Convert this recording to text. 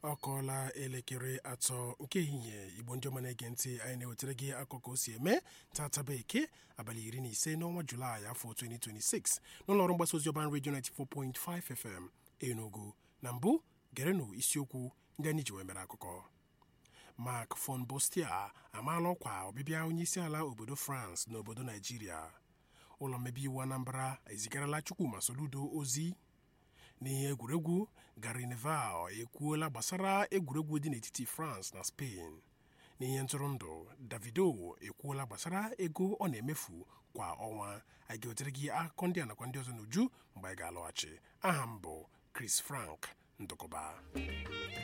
ọ kọọla elekere atọ nke ehihie igbo ndị ọma na-ege ntị anyị na-ewetara gị akụkọ o si eme tataba eke abalị iri na ise n'ọnwa julaị afọ 2026 n'ụlọọrụ mgbasa ozi ọban redio 94.5 fm enugu na mbụ gerenụ isiokwu ndị anyị ji wee mere akụkọ mark von bostia amaala ọkwa ọbịbịa onyeisiala obodo france na obodo naijiria ụlọ mmebi iwu anambra ezigarala chukwuma soludo ozi n'ihe egwuregwu gary neval ekwuola gbasara egwuregwu dị n'etiti france na spain n'ihe ntụrụndụ davido ekwuola gbasara ego ọ na-emefu kwa ọnwa anyị ga-ewetere gị akụkọ ndị a nakwa ndị ọzọ n'uju mgbe anyị ga-alọghachi aha m bụ chris frank ndụkọba